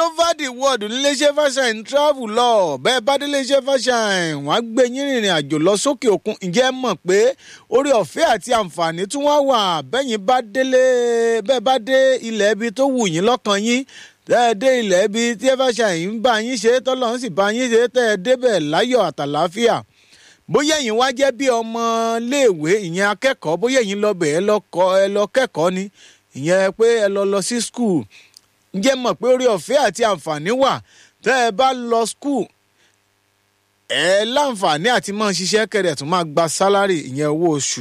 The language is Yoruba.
over the world níléeṣẹ́ fashion travel lọ bẹ́ẹ̀ bá dé iléeṣẹ́ fashion wọ́n á gbé yín rìnrìn àjò lọ sókè òkun ǹjẹ́ ẹ mọ̀ pé orí ọ̀fẹ́ àti àǹfààní tún wá wà bẹ́yìn bá délé bẹ́ẹ̀ bá dé ilẹ̀ ibi tó wù yín lọ́kàn yín tẹ́ ẹ dé ilẹ̀ ibi tí ẹ fashion ń bá yín ṣe tọ́lọ́run sì bá yín ṣe tẹ́ ẹ débẹ̀ láyọ̀ àtàláfíà bóyá ẹ̀yin wá jẹ́ bí ọmọ léèwé ìyẹn akẹ́kọ̀ọ́ bóyá ẹ̀yin lọ bẹ̀ ẹ lọ kẹ́kọ̀ọ́ ni ìyẹn pé ẹ lọ lọ sí skul ǹjẹ́ mọ̀ pé orí ọ̀fẹ́ àti àǹfààní wà tẹ́ ẹ bá lọ skul ẹ láǹfààní àti máa ṣiṣẹ́ kẹrẹ̀ tún máa gba sálárì ìyẹn owó oṣù